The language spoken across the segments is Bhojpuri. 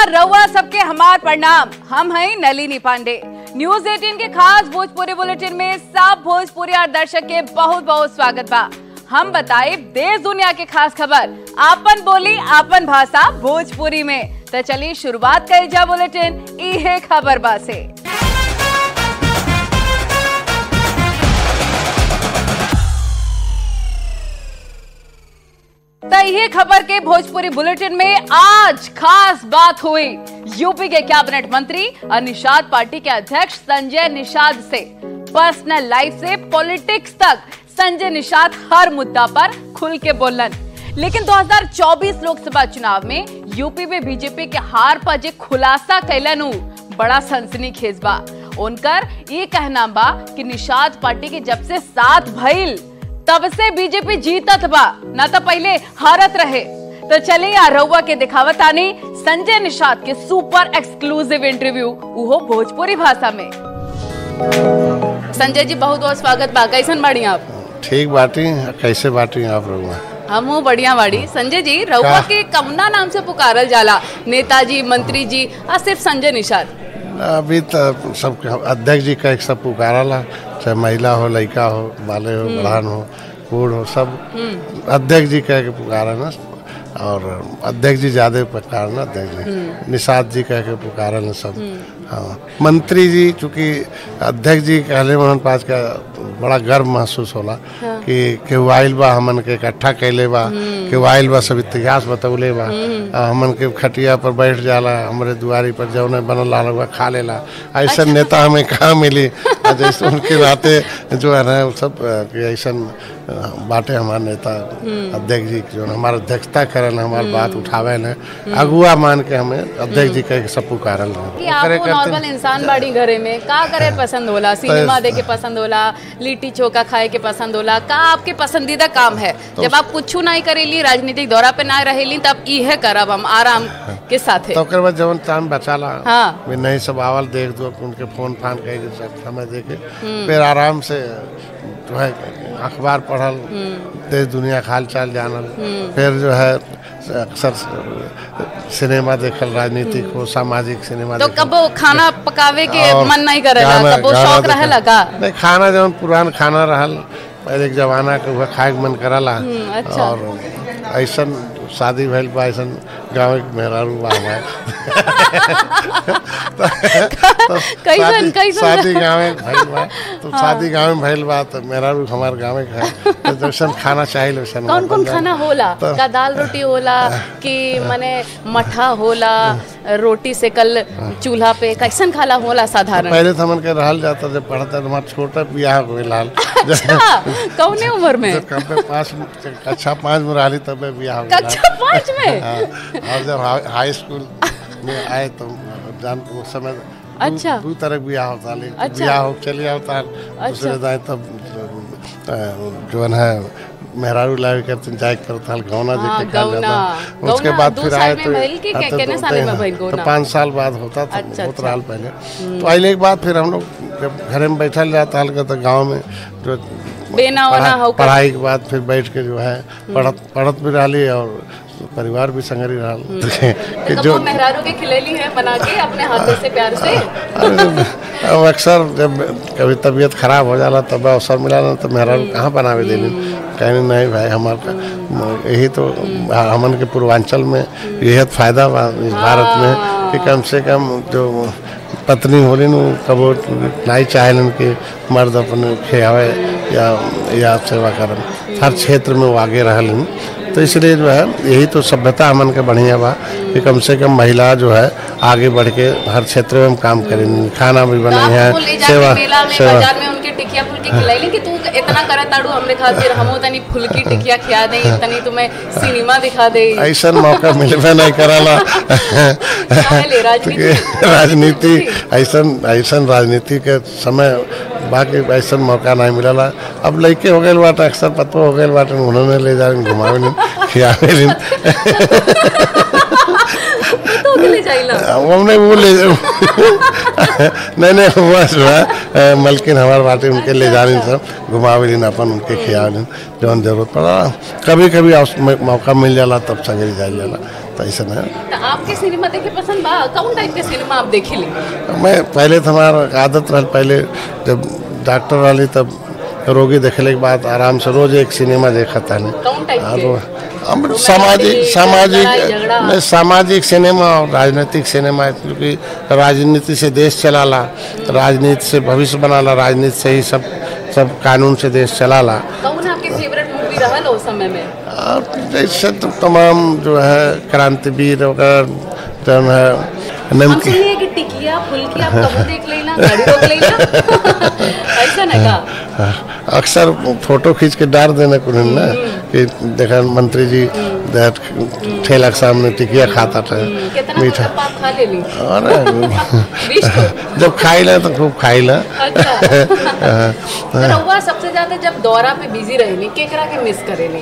नमस्कार रउआ सबके हमार प्रणाम हम हैं नलिनी पांडे न्यूज 18 के खास भोजपुरी बुलेटिन में सब भोजपुरी और दर्शक के बहुत बहुत स्वागत बा हम बताए देश दुनिया के खास खबर आपन बोली आपन भाषा भोजपुरी में तो चलिए शुरुआत करी जा बुलेटिन इहे खबर बा से तो ये खबर के भोजपुरी बुलेटिन में आज खास बात हुई यूपी के कैबिनेट मंत्री और निषाद पार्टी के अध्यक्ष संजय निषाद से पर्सनल लाइफ से पॉलिटिक्स तक संजय निषाद हर मुद्दा पर खुल के बोलन लेकिन 2024 लोकसभा चुनाव में यूपी में बीजेपी के हार पर जे खुलासा कैलन उ, बड़ा सनसनी खेज बा उनकर ये कहना बा कि निषाद पार्टी के जब से साथ भइल तब से बीजेपी जीतत बा ना तो पहले हारत रहे तो चले यार रउआ के दिखावत आनी संजय निषाद के सुपर एक्सक्लूसिव इंटरव्यू उहो भोजपुरी भाषा में संजय जी बहुत बहुत स्वागत बा कैसन बाड़ी आप ठीक बाटी कैसे बाटी आप लोग हमहू बढ़िया बाड़ी संजय जी रउआ का? के कमना नाम से पुकारल जाला नेताजी मंत्री जी और सिर्फ संजय निषाद अभी तो सब अध्यक्ष जी का एक सब पुकारला चाहे महिला हो लड़का हो बाले हो बढ़ान हो बूढ़ हो सब अध्यक्ष जी कह के पुकारा ना और अध्यक्ष जी ज्यादा पुकार ना अध्यक्ष जी निषाद जी कह के पुकारा ना सब हाँ मंत्री जी चूंकि अध्यक्ष जी कहले मोहन पास का बड़ा गर्व महसूस होला कि केहू आइल बा हमन के इकट्ठा कैले बा केहू आइल बा सब इतिहास बतौले बा आ, हमन के खटिया पर बैठ जाला हमरे दुआरी पर जौने बनल रहा बा खा लेला ऐसा नेता हमें कहाँ मिली आ, जैसे उनके नाते जो है ना वो सब आ, कि ऐसा बाटे हमारे नेता अध्यक्ष जी जो हमारा अध्यक्षता करन हमार बात उठावे न अगुआ मान के हमें अध्यक्ष जी कह के सब पुकारल कि आपको नॉर्मल इंसान बाड़ी घरे में का करे पसंद होला सिनेमा देखे पसंद होला लिट्टी चोखा खाए के पसंद होला का आपके पसंदीदा काम है जब आप कुछ नहीं करेली राजनीतिक दौरा पे ना रहेली तब इहे करब हम आराम के साथ तो ओकर बाद जवन टाइम बचाला हाँ। भी नहीं सब आवल देख दो उनके फोन फान कह के सब समय देखे फिर आराम से जो है अखबार पढ़ल देश दुनिया का हाल चाल जानल फिर जो है अक्सर सिनेमा देखल राजनीतिक हो सामाजिक सिनेमा तो देखल। कबो खाना पकावे के और मन नहीं करेला गाना- कबो गाना शौक देखल। रहेला का नहीं खाना जवन पुरान खाना रहल पहले के जमाना के वह खाए के मन करला अच्छा। और ऐसन शादी भइल बा ऐसन गाँव के मेहरारू बा हमारे तो कैसन- शादी- कैसन? शादी गाँव में भइल बा तो शादी गाँव में भइल बा तो मेहरारू हमारे गाँव में खाए तो जैसन खाना चाहिए वैसन कौन कौन खाना होला तो- का दाल रोटी होला कि माने मठा होला रोटी से कल चूल्हा पे कैसन खाला होला साधारण पहले तो हमन के रहल जाता जब पढ़ता तो हमारा छोटा बियाह हो गइल हाल अच्छा कौने उम्र में जब कम पे पाँच कक्षा पाँच में रहली तब बियाह हो गइल कक्षा पाँच में हाँ, और जब हा- हाई स्कूल में आए तो जान उस समय दू- अच्छा। दू तरह के बियाह होता लेकिन अच्छा। बियाह हो चलिए होता दूसरे दाए तब अ, जो है मेहरारू लावे करते जाए करता हल गौना हाँ, देखे खा गौना। जाता उसके गौना बाद दू फिर साल आए में तो भइल कि हाँ, के- तो केने तो- साले में हाँ, भइल तो गौना? पाँच साल बाद होता था अच्छा, बहुत अच्छा। साल पहले तो अइले के बाद फिर हम लोग जब घर में बैठल जाता हल तो गाँव में जो बेना ओना पढ़ा- होकर पढ़ाई के बाद फिर बैठ के जो है पढ़त पढ़त भी रही और परिवार भी संगरी रहा कि कबो जो मेहरारू के खिलेली है बना के अपने हाथों से प्यार से अब अक्सर जब कभी तबीयत खराब हो जाला तब अवसर मिला ना तो मेहरा कहाँ बनावे देनी कहने नहीं भाई हमारा यही तो हमन के पूर्वांचल में यही तो फायदा बा इस भारत में कि कम से कम जो पत्नी होली नु कबो नहीं चाहेलन कि मर्द अपने खियावे या या सेवा करन हर क्षेत्र में वो आगे रहलन तो इसलिए जो है यही तो सभ्यता हमन के बढ़िया बा कि कम से कम महिला जो है आगे बढ़ के हर क्षेत्र में हम काम करें खाना भी बनाई है आपको ले जाके सेवा मेला में सेवा बाजार में उनके टिकिया फुल्की खिलाइली कि तू इतना करत ताड़ू हमरे खातिर हमो तनी फुल्की टिकिया खिया दे तनी तुम्हें सिनेमा दिखा दे ऐसा मौका मिलबे नहीं कराला काहे राजनीति? राजनीति ऐसा ऐसा राजनीति के समय बाकी ऐसा मौका नहीं मिलला अब लड़के हो गए बाटे अक्सर पतो हो गए बाटे उन्होंने ले जा घुमावे नहीं खियावे नहीं तो होके ले जाइला हमने वो ले नहीं नहीं बस बा मलकिन हमारे बाटे उनके ले जाने सब घुमावे अपन उनके खियावे जौन जरूरत पड़ा कभी कभी अवस- मौ- मौका मिल जाला तब संगे जाइल जाला तो ऐसा नहीं तो आपके सिनेमा देखे पसंद बा कौन टाइप के सिनेमा आप देखे ली मैं पहले तो हमारा आदत रहा पहले जब डॉक्टर वाली तब रोगी देखने के बाद आराम से रोज एक सिनेमा देखा था नहीं कौन टाइप के अब हम सामाजिक सामाजिक लड़ाई झगड़ा। नहीं, सामाजिक सिनेमा और राजनीतिक सिनेमा क्योंकि राजनीति से देश चलाला राजनीति से भविष्य बनाला राजनीति से ही सब सब कानून से देश चलाला कौन आपके फेवरेट मूवी रहल उस समय में और जैसे तो तमाम जो है क्रांतिवीर वगैरह जो है हम नमकीन सुनिए कि टिकिया फुल्की आप कबू देख लेना गाड़ी रोक लेना ऐसा ना का हाँ, अक्सर फोटो खींच के डाल देना कुछ ना कि देखा मंत्री जी देख, ठेला के सामने टिकिया खाता था कितना मीठा मतलब आप खा ले ली अरे बीस तो जब खाई ला तो खूब खाई ला अच्छा तो रउआ सबसे ज्यादा जब दौरा पे बिजी रहेली केकरा के मिस करेली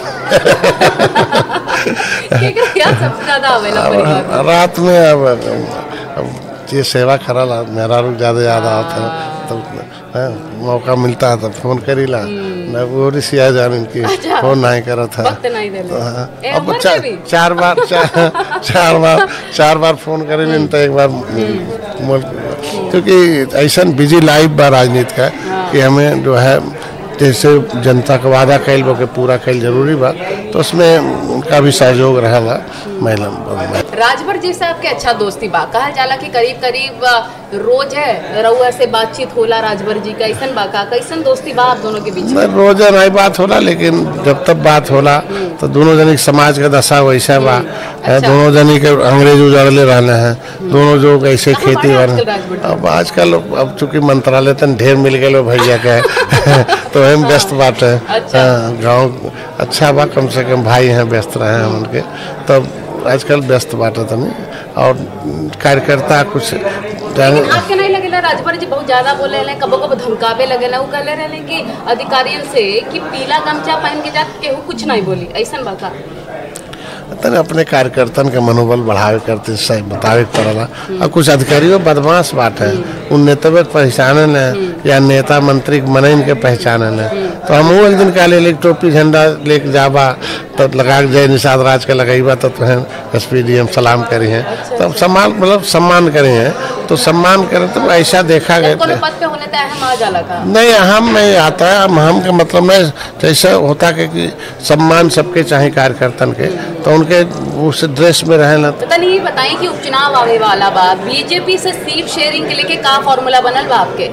केकरा याद सबसे ज्यादा आवेला परिवार में? अब रात में अब, अब ये सेवा करा ला मेरा रुक ज्यादा याद आता है तो हाँ, मौका मिलता है तो फोन करी ला मैं वो रिसिया जान इनकी अच्छा। फोन नहीं करा था वक्त नहीं देले हाँ, ए, अब अमर चार, के भी? चार बार चार, चार बार चार बार फोन करेंगे तो एक बार मोल- क्योंकि ऐसा बिजी लाइफ बा राजनीति का कि हमें जो है जैसे जनता का वादा कैल बा के पूरा कैल जरूरी बा तो उसमें उनका भी सहयोग रहेगा महिला राजभर जी से आपके अच्छा दोस्ती बा कहल जाला कि करीब करीब अ, रोज है रउआ से बातचीत होला राजभर जी का ऐसन बा का कैसन दोस्ती बा आप दोनों के बीच में नहीं रोजा नहीं बात होला लेकिन जब तक बात होला तो दोनों जनी के समाज का दशा वैसा बा है, दोनों जनी के अंग्रेज उजाड़ले रहने हैं दोनों जो ऐसे कहाँ खेती बाड़े वाले आजकल राजभर जी? अब आजकल अब चूंकि मंत्रालय तन ढेर मिल गए भैया के तो हम व्यस्त बात है अच्छा। हाँ, गाँव अच्छा बा कम से कम भाई हैं व्यस्त रहे हैं उनके तब आजकल व्यस्त बात है तनी और कार्यकर्ता कुछ जाने लेकिन आपके नहीं लगेला राजभर जी बहुत ज्यादा बोले रहे कबो कबो धमकावे लगेला वो कहले रहे कि अधिकारियों से कि पीला गमछा पहन के जा केहू कुछ नहीं बोली ऐसन बा का तने अपने कार्यकर्तन के मनोबल बढ़ावे करते सही बतावे के पड़ला और कुछ अधिकारियों बदमाश बात है उन नेतवे के पहचाने न या नेता मंत्री के मने इनके पहचाने न तो हम एक दिन काले ले टोपी झंडा लेके जाबा तो लगा के जय निषाद राज के लगेबा तो तुहें एस पी डी एम सलाम करी हैं तो सम्मान मतलब सम्मान करी हैं तो सम्मान करें तो ऐसा देखा जब कोनो गया पद पे होने तो अहम आ जाला का नहीं हम नहीं आता है हम हम का मतलब नहीं जैसे होता है कि सम्मान सबके चाहे कार्यकर्तन के तो उनके उस ड्रेस में रहे ना तो तनी ये बताएं कि उपचुनाव आवे वाला बा बीजेपी से सीट शेयरिंग के लेके का फॉर्मूला बनल बा आपके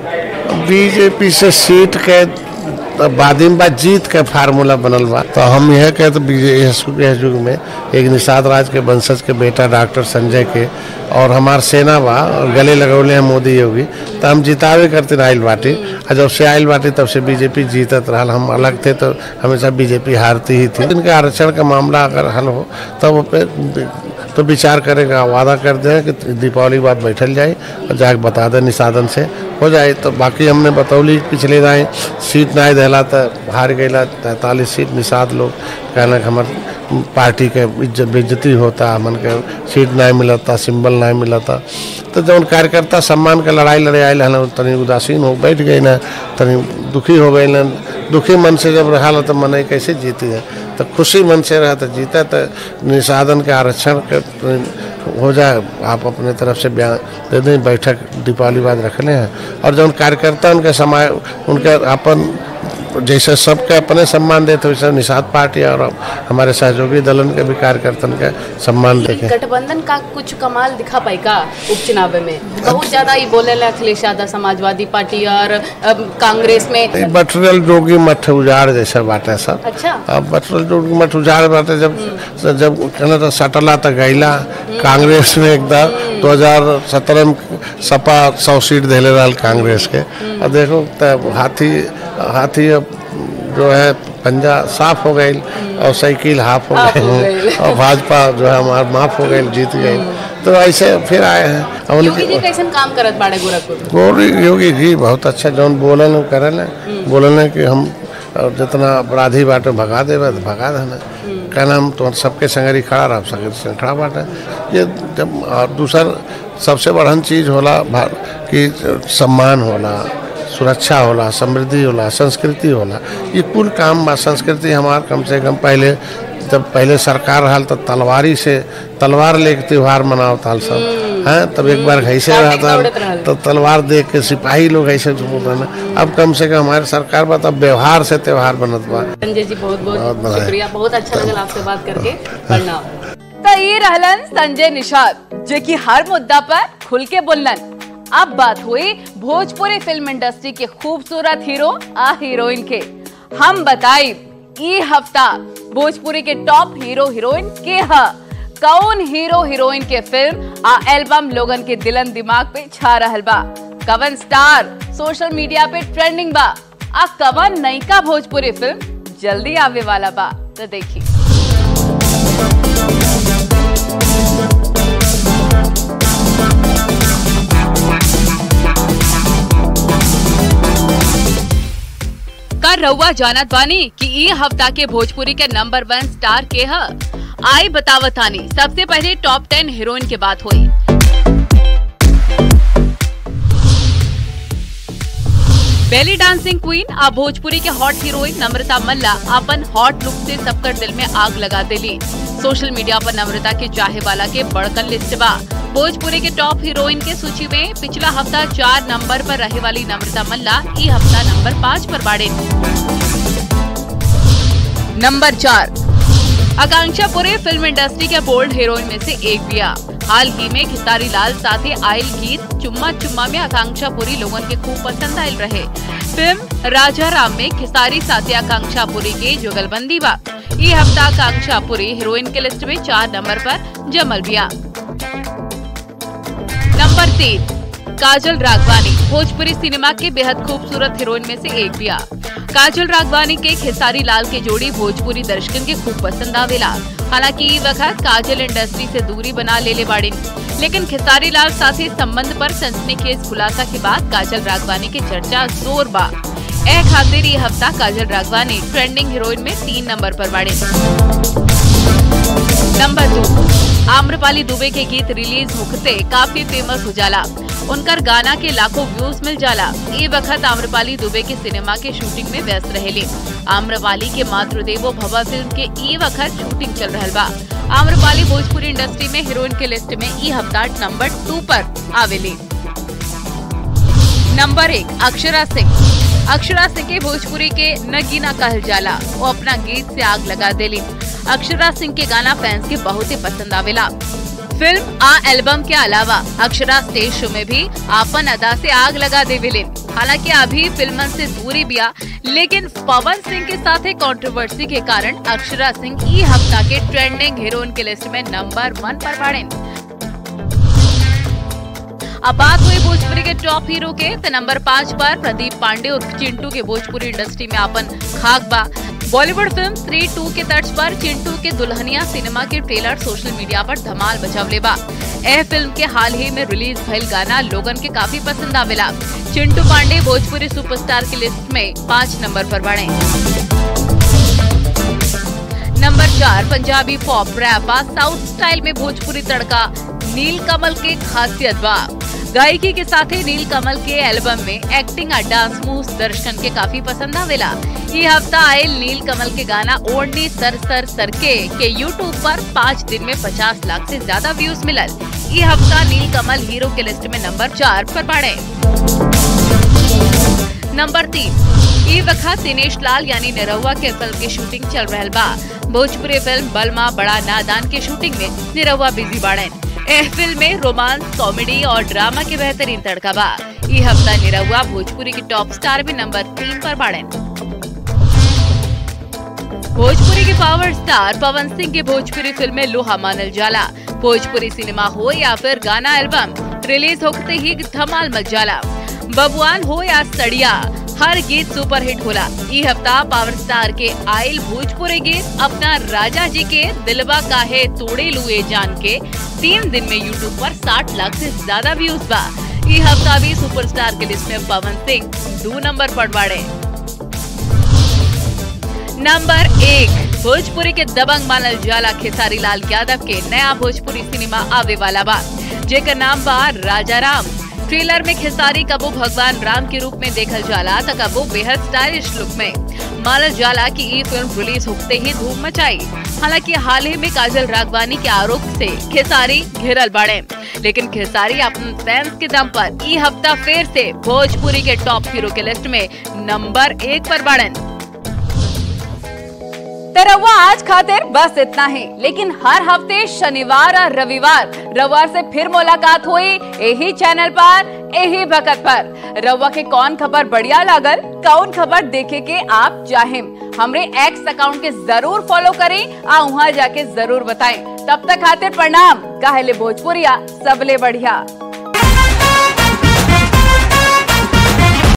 बीजेपी से सीट के बादिम बा जीत के फार्मूला बनल बा तो हम यह कहते बीजेपी के युग में एक निषाद राज के वंशज के बेटा डॉक्टर संजय के और हमार सेना बा और गले लगौले हैं मोदी योगी तो हम जितावे करते आइल बाटी और जब से आइल बाटी तब से बीजेपी जीतत रहा हम अलग थे तो हमेशा बीजेपी हारती ही थी इनका आरक्षण का मामला अगर हल हो तब वो पे तो विचार करेगा वादा कर दे कि दीपावली के बाद बैठल जाए और जाके बता दे निषादन से हो जाए तो बाकी हमने बतौली पिछले दाएँ सीट नहीं दिला तो हार गया तैंतालीस सीट निषाद लोग कहना कि हमार पार्टी के इज्जत बेइज्जती होता हमन के सीट नहीं मिलता सिंबल नहीं मिलता तो जब कार्यकर्ता सम्मान के लड़ाई लड़े आए हन तनी उदासीन हो बैठ गई ना तनी दुखी हो गई ना दुखी मन से जब रहा तो मन कैसे जीती है तो खुशी मन से रहा तो जीता तो निषादन के आरक्षण के हो जाए आप अपने तरफ से बयान दे दें बैठक दीपावली बाद रखने हैं और जब कार्यकर्ता उनके समाय उनके अपन जैसे सबके अपने सम्मान देते वैसे निषाद पार्टी और हमारे सहयोगी दलन के भी कार्यकर्तन के सम्मान देखें गठबंधन का कुछ कमाल दिखा पाई का उपचुनाव में बहुत ज्यादा ही बोले ला अखिलेश यादव समाजवादी पार्टी और अब कांग्रेस में बटरल जोगी मठ उजाड़ जैसा बाटे सब अच्छा अब बटरल जोगी मठ उजाड़ बाटे जब जब कहना तो सटला तो गैला कांग्रेस में एकदम 2017 में सपा सौ सीट देले रहा कांग्रेस के और देखो तब हाथी हाथी अब जो है पंजा साफ हो गई और साइकिल हाफ हो हाफ हो गई गई। और भाजपा जो है हमार माफ हो गई जीत गई तो ऐसे फिर आए हैं और योगी जी उनके कैसन काम करत बाड़े गोरखपुर गौरी योगी जी बहुत अच्छा जौन बोलन करे ना बोलन कि हम और जितना अपराधी बाटे भगा देवे तो भगा देना का नाम तो सबके संगरी खड़ा रहा संगरी संग खड़ा बाटे ये जब और दूसर सबसे बड़हन चीज होला भा- कि सम्मान होला सुरक्षा होला समृद्धि होला संस्कृति होला ये कुल काम बा संस्कृति हमार कम से कम पहले जब पहले सरकार रहल तो तलवारी से तलवार लेके त्योहार मनाओ ताल सब हैं तब एक बार ऐसे कार्तिक रहा दौड़त रहल। था तो तलवार देख के सिपाही लोग ऐसे झूमत रहना अब कम से कम हमारे सरकार बा तब व्यवहार से त्योहार बनत बा संजय जी बहुत बहुत बहुत बधाई। शुक्रिया बहुत अच्छा लगल आपसे बात करके प्रणाम तो ये रहलन संजय निषाद जो कि हर मुद्दा पर खुल के बोलन अब बात हुई भोजपुरी फिल्म इंडस्ट्री के खूबसूरत हीरो आ हीरोइन के हम बताई ई हफ्ता भोजपुरी के टॉप हीरो हीरोइन के ह कौन हीरो हीरोइन के फिल्म आ एल्बम लोगन के दिलन दिमाग पे छा रहल बा कवन स्टार सोशल मीडिया पे ट्रेंडिंग बा आ कवन नयका भोजपुरी फिल्म जल्दी आवे वाला बा तो देखी का रउआ जानत बानी कि ई हफ्ता के भोजपुरी के नंबर वन स्टार के ह आई बतावतानी सबसे पहले टॉप टेन हीरोइन के बात हुई बेली डांसिंग क्वीन आ भोजपुरी के हॉट हीरोइन नम्रता मल्ला अपन हॉट लुक से सबकर दिल में आग लगा देली सोशल मीडिया पर नम्रता के चाहे वाला के बड़कन लिस्ट बा भोजपुरी के टॉप हीरोइन के सूची में पिछला हफ्ता चार नंबर पर रहे वाली नम्रता मल्ला ई हफ्ता नंबर पाँच पर बाड़े नंबर चार आकांक्षा पुरे फिल्म इंडस्ट्री के बोल्ड हीरोइन में से एक बिया हाल ही में खिसारी लाल साथे आयल गीत चुम्मा चुम्मा में आकांक्षा पुरी लोगन के खूब पसंद आयल रहे फिल्म राजा राम में खिसारी साथे आकांक्षा पुरी के जुगलबंदी बा ये हफ्ता आकांक्षा पुरी हीरोइन के लिस्ट में चार नंबर पर जमल बिया नंबर तीन काजल राघवानी भोजपुरी सिनेमा के बेहद खूबसूरत हीरोइन में से एक बिया काजल राघवानी के खेसारी लाल के जोड़ी भोजपुरी दर्शकन के खूब पसंद आवेला हालांकि ई वक्त काजल इंडस्ट्री से दूरी बना लेले बाड़िन लेकिन खेसारी लाल साथी संबंध पर सनसनीखेज खुलासा के बाद काजल राघवानी के चर्चा जोर बा ए खातिर ये हफ्ता काजल राघवानी ट्रेंडिंग हीरोइन में तीन नंबर पर बाड़े नंबर दो आम्रपाली दुबे के गीत रिलीज होते काफी फेमस हो जाला उनकर गाना के लाखों व्यूज मिल जाला ये वक्त आम्रपाली दुबे के सिनेमा के शूटिंग में व्यस्त रहेले आम्रपाली के मातृदेवो भवा फिल्म के ई वक्त शूटिंग चल रहल बा आम्रपाली भोजपुरी इंडस्ट्री में हीरोइन के लिस्ट में ई हफ्ता नंबर टू पर आवेली नंबर एक अक्षरा सिंह अक्षरा सिंह के भोजपुरी के नगीना कहल जाला वो अपना गीत से आग लगा देली अक्षरा सिंह के गाना फैंस के बहुत ही पसंद आवेला फिल्म आ एल्बम के अलावा अक्षरा स्टेज शो में भी आपन अदा से आग लगा देवेले हालांकि अभी फिल्मन से दूरी बिया लेकिन पवन सिंह के साथ कंट्रोवर्सी के कारण अक्षरा सिंह ई हफ्ता के ट्रेंडिंग हीरोइन के लिस्ट में नंबर वन पर बाड़े अब बात हुई भोजपुरी के टॉप हीरो के तो नंबर पाँच पर प्रदीप पांडे उर्फ चिंटू के भोजपुरी इंडस्ट्री में अपन खाक बा बॉलीवुड फिल्म स्त्री टू के तर्ज पर चिंटू के दुल्हनिया सिनेमा के ट्रेलर सोशल मीडिया पर धमाल बचावले बा यह फिल्म के हाल ही में रिलीज भइल गाना लोगन के काफी पसंद आवेला चिंटू पांडे भोजपुरी सुपरस्टार की लिस्ट में पाँच नंबर पर बढ़े नंबर चार पंजाबी पॉप रैप आ साउथ स्टाइल में भोजपुरी तड़का नील कमल के खासियत बा गायकी के साथ ही नील कमल के एल्बम में एक्टिंग और डांस मूव्स दर्शकन के काफी पसंद आवेला ये हफ्ता आए नील कमल के गाना ओढ़नी सर सर सर के के यूट्यूब पर पाँच दिन में 50 लाख से ज्यादा व्यूज मिलल ये हफ्ता नील कमल हीरो के लिस्ट में नंबर चार पर बढ़े नंबर तीन ये वक्त दिनेश लाल यानी निरहुआ के फिल्म की शूटिंग चल रहल बा भोजपुरी फिल्म बलमा बड़ा नादान के शूटिंग में निरहुआ बिजी बाड़न एह फिल्म में रोमांस कॉमेडी और ड्रामा के बेहतरीन तड़का बा ये हफ्ता निरहुआ भोजपुरी की टॉप स्टार भी नंबर तीन पर बाड़न भोजपुरी के पावर स्टार पवन सिंह की भोजपुरी फिल्में लोहा मानल जाला भोजपुरी सिनेमा हो या फिर गाना एल्बम रिलीज होते ही धमाल मच जाला बबुआन हो या सड़िया हर गीत सुपर हिट होला ई हफ्ता पावर स्टार के आयल भोजपुरी गीत अपना राजा जी के दिलवा काहे तोड़े लुए जान के तीन दिन में यूट्यूब पर 60 लाख से ज्यादा व्यूज बा ई हफ्ता भी सुपरस्टार के लिस्ट में पवन सिंह दो नंबर पर बढ़े नंबर एक भोजपुरी के दबंग मानल जाला खेसारी लाल यादव के नया भोजपुरी सिनेमा आवे वाला बा जेकर नाम बा राजा राम ट्रेलर में खेसारी कबो भगवान राम के रूप में देखल जाला त कबो बेहद स्टाइलिश लुक में मानल जाला कि ये फिल्म रिलीज होते ही धूम मचाई हालांकि हाल ही में काजल रागवानी के आरोप से खेसारी घिरल बाड़े लेकिन खेसारी अपन फैंस के दम पर ई हफ्ता फिर से भोजपुरी के टॉप हीरो के लिस्ट में नंबर एक पर बाड़न तरवा आज खातिर बस इतना ही लेकिन हर हफ्ते शनिवार और रविवार रविवार से फिर मुलाकात हुई यही चैनल पर यही वक्त पर रवा के कौन खबर बढ़िया लागल कौन खबर देखे के आप चाहें हमरे एक्स अकाउंट के जरूर फॉलो करें आ वहाँ जाके जरूर बताएं तब तक खातिर प्रणाम काहले भोजपुरिया सबले बढ़िया